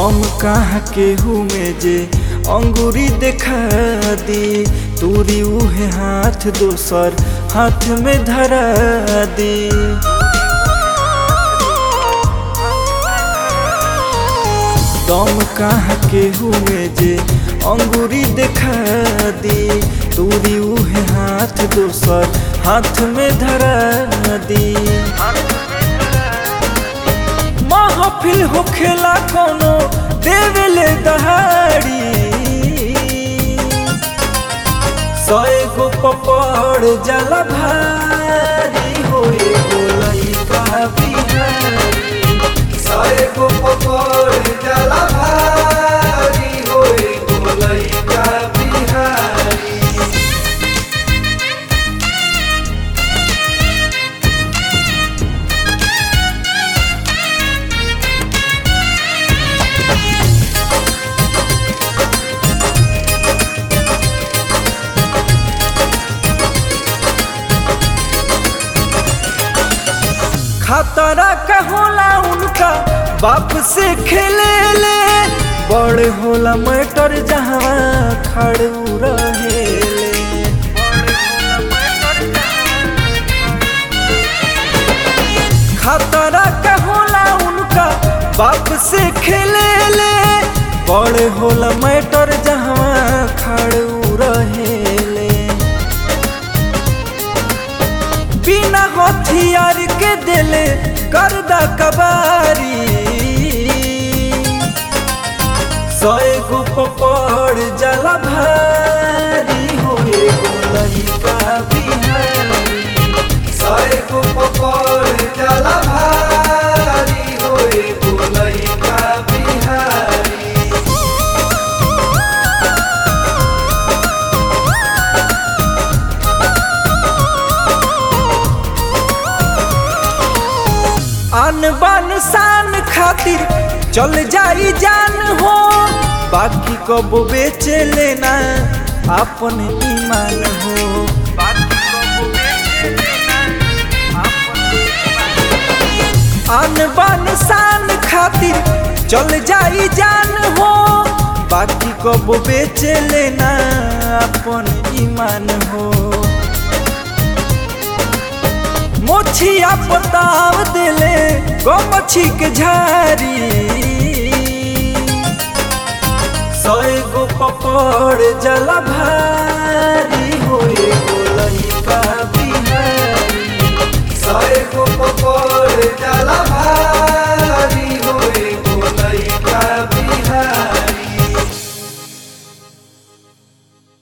दम कहाँ केहू में जे अंगूरी देखा दी तूरी उहे हाथ दोसर हाथ में धरा दी दम कहाँ केहू में जे अंगूरी देखा दी तूरी उहे हाथ दोसर हाथ में धरा दी महफिल होखेला कोनो देवेले दहाड़ी सए गो पपड़ जला भारी होए गो लइका बिहारी सए गो पकड़ जला भारी होए गो लइका बिहारी खतरा का होला उनका बाप से खेले ले बड़ होला मैटर जहाँ खड़ू रहेले खतरा का होला उनका बाप से खेले ले बड़ होला मैटर जहाँ खड़ू रहेले बिना हथियार के दिले गर्दा कबारी सए गो पपड़ जला भारी होए गो लइका बिहारी सए गो पकड़ जला भारी होए गो लइका बिहारी आन बान शान खातिर चल जाई जान हो बाकी कब बेच लेना अपन ईमान हो आन बान शान खातिर चल जाई जान हो बाकी कब बेच लेना अपन ईमान हो मोछिया पताव दिले गमछी के झारी सए गो पपड़ जला भारी